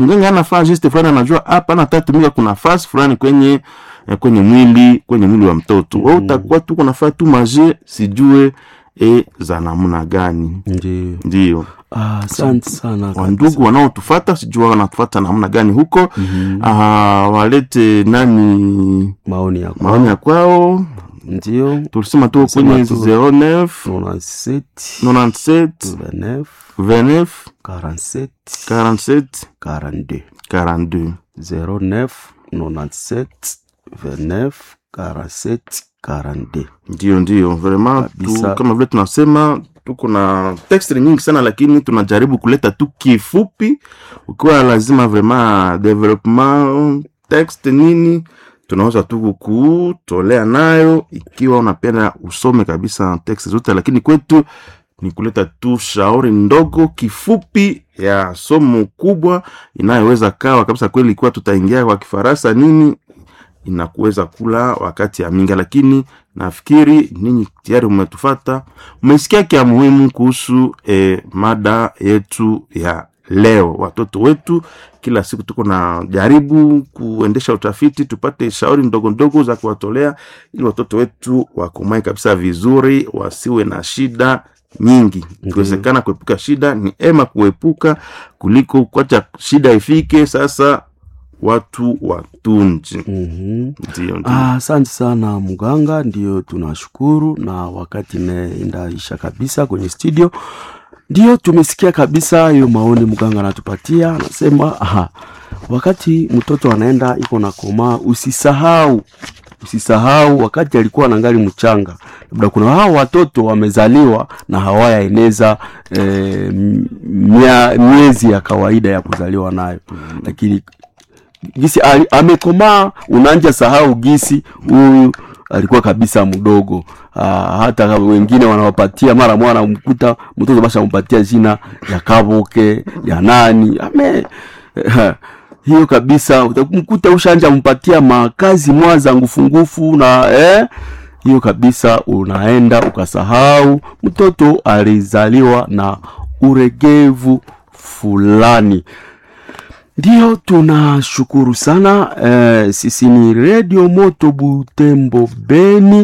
mganga anafanya geste fulani anajua hapa natatumika kuna fasi fulani kwenye eh, kwenye mwili kwenye mwili wa mtoto mm. utakuwa tu kunafaa tu maje sijue e za namna gani ndio ndio Ah, asante sana kabisa. wandugu wanaotufata sijua wanatufata namna gani huko mm-hmm. walete nani maoni yako maoni ya kwao ndio tulisema tu kwenye tu. 09 97 97 29 29 47 47 42 42 09 97 29 47 42 ndio ndio vraiment tu, Kabisa. kama vile tunasema tuko na text nyingi sana lakini tunajaribu kuleta tu kifupi ukiwa lazima vraiment development text nini tunaweza tu kukutolea nayo ikiwa unapenda usome kabisa text zote lakini kwetu ni kuleta tu shauri ndogo kifupi ya somo kubwa inayoweza kawa kabisa kweli ikiwa tutaingia kwa kifaransa nini inakuweza kula wakati ya minga lakini nafikiri ninyi tayari umetufata umesikia kia muhimu kuhusu eh, mada yetu ya leo watoto wetu kila siku tuko na jaribu kuendesha utafiti tupate shauri ndogo ndogo za kuwatolea ili watoto wetu wakomae kabisa vizuri wasiwe na shida nyingi ikiwezekana kuepuka shida ni ema kuepuka kuliko kuacha shida ifike sasa watu watunji Mhm. ndio ndio Ah, asante sana mganga, ndio tunashukuru, na wakati inaisha kabisa kwenye studio, ndio tumesikia kabisa hiyo maoni mganga anatupatia, anasema aha, wakati mtoto anaenda iko na komaa, usisahau usisahau wakati alikuwa anangali mchanga, labda kuna hao watoto wamezaliwa na hawayaeneza e, mia, miezi ya kawaida ya kuzaliwa nayo, lakini gisi ali- amekomaa unanja sahau gisi huyu alikuwa kabisa mdogo ah, hata kama wengine wanawapatia mara mwana mkuta mtoto basha mpatia jina ya kaboke ya nani ame hiyo kabisa utamkuta ushanja mpatia makazi mwaza ngufungufu na eh, hiyo kabisa unaenda ukasahau mtoto alizaliwa na uregevu fulani ndio tunashukuru sana eh, sisi ni redio moto butembo beni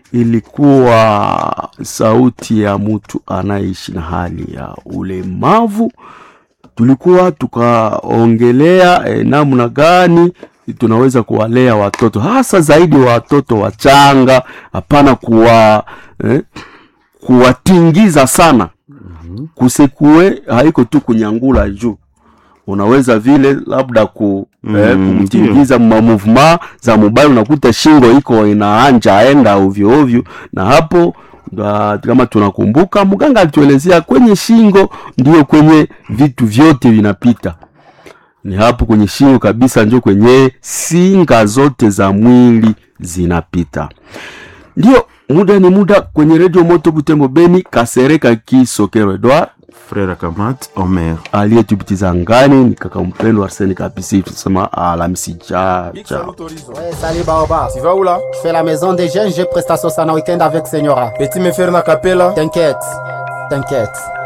ilikuwa sauti ya mtu anaishi na hali ya ulemavu tulikuwa tukaongelea eh, namna gani tunaweza kuwalea watoto hasa zaidi watoto wachanga hapana kuwa eh, kuwatingiza sana kusekue haiko tu kunyangula juu unaweza vile labda ku Mm, eh, kumtingiza ma movement za mobile unakuta shingo iko inaanja aenda ovyo ovyo na hapo da, kama tunakumbuka mganga alituelezea kwenye shingo ndio kwenye vitu vyote vinapita ni hapo kwenye shingo kabisa ndio kwenye singa zote za mwili zinapita ndio muda ni muda kwenye redio moto butembo beni kasereka kisokero edward frere kamat omer aliyetupitiza ngani ni kaka mpendo arseni kapisi tusema alamisi cha cha Ouais, salut Baoba. Tu vas où là Je fais la maison des jeunes, j'ai prestation ça en week-end avec Senyora. Petit me faire na capella T'inquiète, t'inquiète.